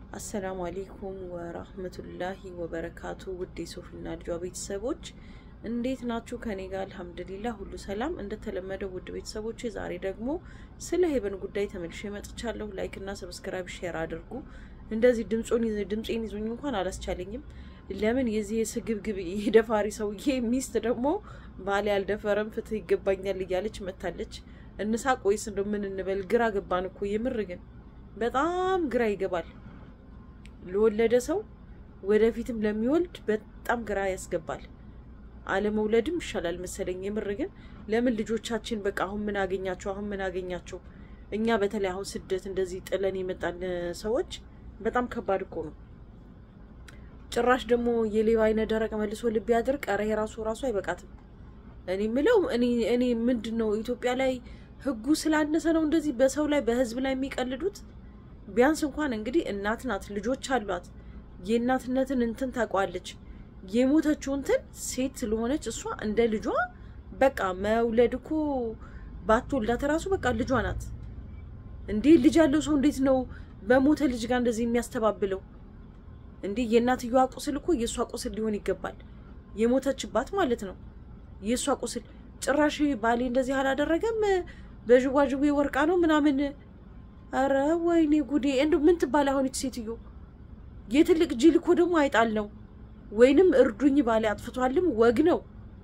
አሰላሙ አሌይኩም ወራህመቱላሂ ወበረካቱ። ውድ የሶፊና ልጇ ቤተሰቦች እንዴት ናችሁ? ከኔ ጋር አልሐምዱሊላ ሁሉ ሰላም። እንደተለመደው ውድ ቤተሰቦች ዛሬ ደግሞ ስለ ሄቨን ጉዳይ ተመልሼ መጥቻለሁ። ላይክ እና ሰብስክራይብ ሼር አድርጉ። እንደዚህ ድምፄን ይዞኝ እንኳን አላስቻለኝም። ለምን የዚህ የስግብግብ የደፋሪ ሰውዬ ሚስት ደግሞ ባሌ አልደፈረም ፍትህ ይገባኛል እያለች መታለች። እንሳቅ ወይስ እንደው ምን እንበል? ግራ ገባን እኮ የምር ግን በጣም ግራ ይገባል። ለወለደ ሰው ወደፊትም ለሚወልድ በጣም ግራ ያስገባል። አለመውለድም ይሻላል መሰለኝ። የምር ግን ለምን ልጆቻችን በቃ አሁን ምን አገኛቸው አሁን ምን አገኛቸው። እኛ በተለይ አሁን ስደት እንደዚህ ጥለን የመጣን ሰዎች በጣም ከባድ እኮ ነው። ጭራሽ ደግሞ የሌባ አይነ ደረቅ መልሶ ልብ ያድርቅ። ኧረ የራሱ ራሱ አይበቃትም። እኔ ምለው እኔ ምንድን ነው ኢትዮጵያ ላይ ህጉ ስላነሰ ነው እንደዚህ በሰው ላይ በህዝብ ላይ የሚቀልዱት? ቢያንስ እንኳን እንግዲህ እናት ናት፣ ልጆች አሏት። የእናትነትን እንትን ታውቋለች። የሞተችው እንትን ሴት ስለሆነች እሷ እንደ ልጇ በቃ መውለድ እኮ ባትወልዳት ራሱ በቃ ልጇ ናት። እንዴ ልጅ ያለው ሰው እንዴት ነው በሞተ ልጅ ጋር እንደዚህ የሚያስተባብለው? እንዴ የእናትየዋ ቁስል እኮ የእሷ ቁስል ሊሆን ይገባል። የሞተችባት ማለት ነው የእሷ ቁስል። ጭራሽ ባሌ እንደዚህ አላደረገም በዥዋዥዌ ወርቃ ነው ምናምን አረ ወይኔ ጉዴ! እንደው ምን ትባል አሁን ይች ሴትዮ? የትልቅ ጅል እኮ ደግሞ አይጣል ነው ወይንም እርዱኝ ባሌ አጥፍቷልም ወግ ነው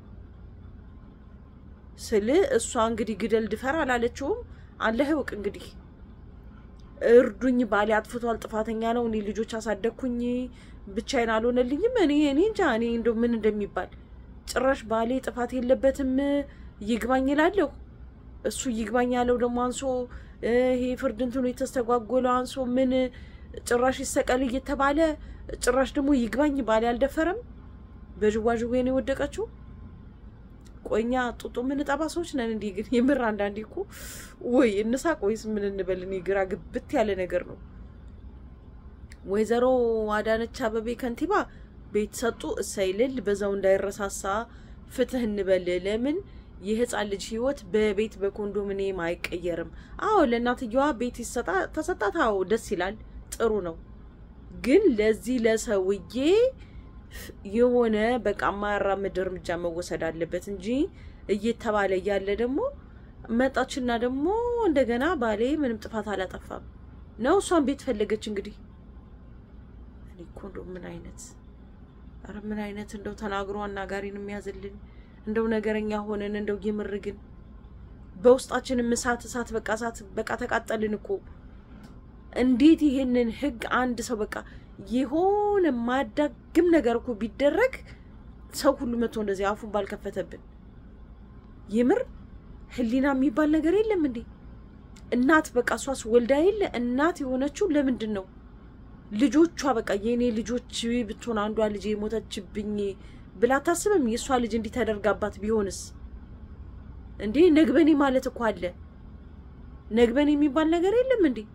ስል እሷ እንግዲህ ግደል ድፈር አላለችውም። አለህ እወቅ እንግዲህ እርዱኝ ባሌ አጥፍቷል፣ ጥፋተኛ ነው፣ እኔ ልጆች አሳደግኩኝ፣ ብቻዬን አልሆነልኝም። እኔ እኔ እንጃ እኔ እንደው ምን እንደሚባል ጭራሽ ባሌ ጥፋት የለበትም ይግባኝ እላለሁ። እሱ ይግባኝ ያለው ደግሞ አንሶ ይሄ ፍርድ እንትኑ የተስተጓጎለው አንሶ ምን ጭራሽ ይሰቀል እየተባለ ጭራሽ ደግሞ ይግባኝ ባሌ አልደፈረም። በዥዋዥዌ ነው የወደቀችው። ቆኛ ጡጦ የምንጠባ ሰዎች ነን። እንዲህ ግን የምር አንዳንዴ እኮ ወይ እንሳቅ ወይስ ምን እንበል? እኔ ግራ ግብት ያለ ነገር ነው። ወይዘሮ አዳነች አበቤ ከንቲባ ቤት ሰጡ። እሰይልል በዛው እንዳይረሳሳ ፍትህ እንበል። ለምን የህፃን ልጅ ህይወት በቤት በኮንዶሚኒየም አይቀየርም? አዎ ለእናትየዋ ቤት ተሰጣት። አዎ ደስ ይላል፣ ጥሩ ነው። ግን ለዚህ ለሰውዬ የሆነ በቃ የማያራምድ እርምጃ መወሰድ አለበት እንጂ እየተባለ እያለ ደግሞ መጣችና ደግሞ እንደገና ባሌ ምንም ጥፋት አላጠፋም ነው እሷን ቤት ፈለገች። እንግዲህ እኔ እኮ እንደው ምን አይነት ኧረ ምን አይነት እንደው ተናግሮ አናጋሪን የሚያዝልን እንደው ነገረኛ ሆነን እንደው የምር ግን በውስጣችንም እሳት እሳት በቃ እሳት በቃ ተቃጠልን እኮ። እንዴት ይሄንን ህግ አንድ ሰው በቃ የሆነ ማዳግም ነገር እኮ ቢደረግ ሰው ሁሉ መጥቶ እንደዚህ አፉን ባልከፈተብን። የምር ህሊና የሚባል ነገር የለም እንዴ? እናት በቃ እሷስ ወልዳ የለ እናት የሆነችው ለምንድን ነው? ልጆቿ በቃ የእኔ ልጆች ብትሆን አንዷ ልጅ የሞተችብኝ ብላ አታስብም? የእሷ ልጅ እንዲህ ተደርጋባት ቢሆንስ? እንዴ ነግበኔ ማለት እኮ አለ። ነግበኔ የሚባል ነገር የለም እንዴ?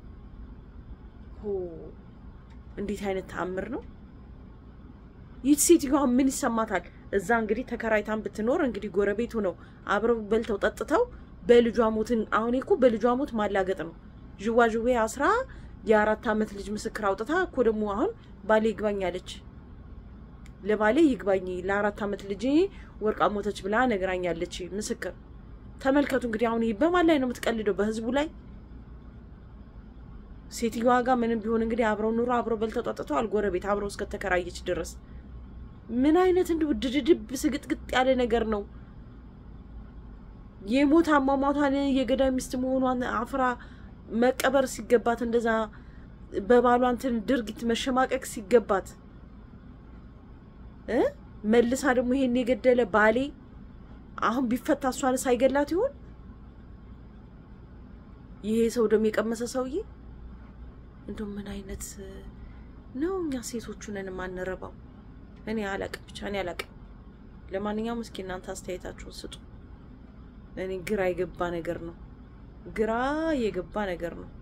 እንዴት አይነት ተአምር ነው! ይህ ሴትዮዋ ምን ይሰማታል? እዛ እንግዲህ ተከራይታን ብትኖር እንግዲህ ጎረቤቱ ነው አብረው በልተው ጠጥተው በልጇ ሞትን አሁን እኮ በልጇ ሞት ማላገጥ ነው። ዥዋዥዌ አስራ የአራት ዓመት ልጅ ምስክር አውጥታ እኮ ደግሞ አሁን ባሌ ይግባኝ አለች። ለባሌ ይግባኝ ለአራት ዓመት ልጅ ወርቃ ሞተች ብላ ነግራኛለች ምስክር። ተመልከቱ እንግዲህ አሁን ይህ በማን ላይ ነው የምትቀልደው? በህዝቡ ላይ ሴትዮዋ ጋር ምንም ቢሆን እንግዲህ አብረው ኑሮ አብረው በልተው ጠጥተዋል። ጎረቤት አብረው እስከተከራየች ድረስ ምን አይነት እንዲሁ ድድድብ ስግጥግጥ ያለ ነገር ነው። የሞት አሟሟቷን የገዳይ ሚስት መሆኗን አፍራ መቀበር ሲገባት እንደዛ በባሏ እንትን ድርጊት መሸማቀቅ ሲገባት እ መልሳ ደግሞ ይሄን የገደለ ባሌ አሁን ቢፈታ እሷን ሳይገላት ይሆን? ይሄ ሰው ደግሞ የቀመሰ ሰውዬ እንደው ምን አይነት ነው? እኛ ሴቶቹ ነን የማንረባው። እኔ አላቅም፣ ብቻ እኔ አላቅም። ለማንኛውም እስኪ እናንተ አስተያየታችሁን ስጡ። እኔ ግራ የገባ ነገር ነው፣ ግራ የገባ ነገር ነው።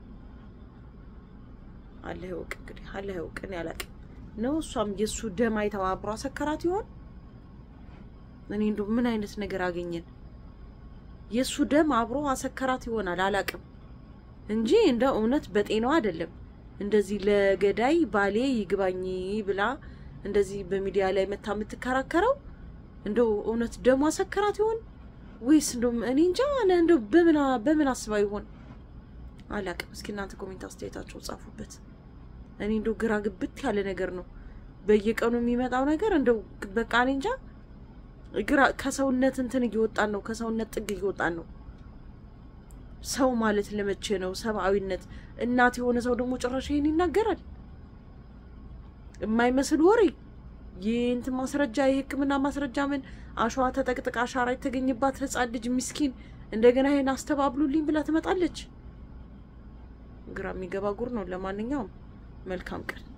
አላህ ይወቅ እንግዲህ፣ አላህ ይወቅ። እኔ አላቅም ነው። እሷም የእሱ ደም አይተው አብሮ አሰከራት ይሆን? እኔ እንደው ምን አይነት ነገር አገኘን? የእሱ ደም አብሮ አሰከራት ይሆናል፣ አላቅም እንጂ እንደ እውነት በጤናው አይደለም። እንደዚህ ለገዳይ ባሌ ይግባኝ ብላ እንደዚህ በሚዲያ ላይ መታ የምትከራከረው እንደው እውነት ደሞ አሰከራት ይሆን ወይስ እንደው እኔ እንጃ እንደው በምን በምን አስባ ይሆን አላቅም። እስኪ እናንተ ኮሜንት አስተያየታቸው ጻፉበት። እኔ እንደው ግራ ግብት ያለ ነገር ነው በየቀኑ የሚመጣው ነገር እንደው በቃ እኔ እንጃ ግራ ከሰውነት እንትን እየወጣን ነው። ከሰውነት ጥግ እየወጣን ነው። ሰው ማለት ለመቼ ነው? ሰብአዊነት እናት የሆነ ሰው ደግሞ ጭራሽ ይሄን ይናገራል። የማይመስል ወሬ የእንትን ማስረጃ የሕክምና ማስረጃ ምን አሸዋ ተጠቅጥቃ አሻራ የተገኘባት ሕፃን ልጅ ምስኪን እንደገና ይሄን አስተባብሉልኝ ብላ ትመጣለች። ግራ የሚገባ ጉር ነው። ለማንኛውም መልካም ቀን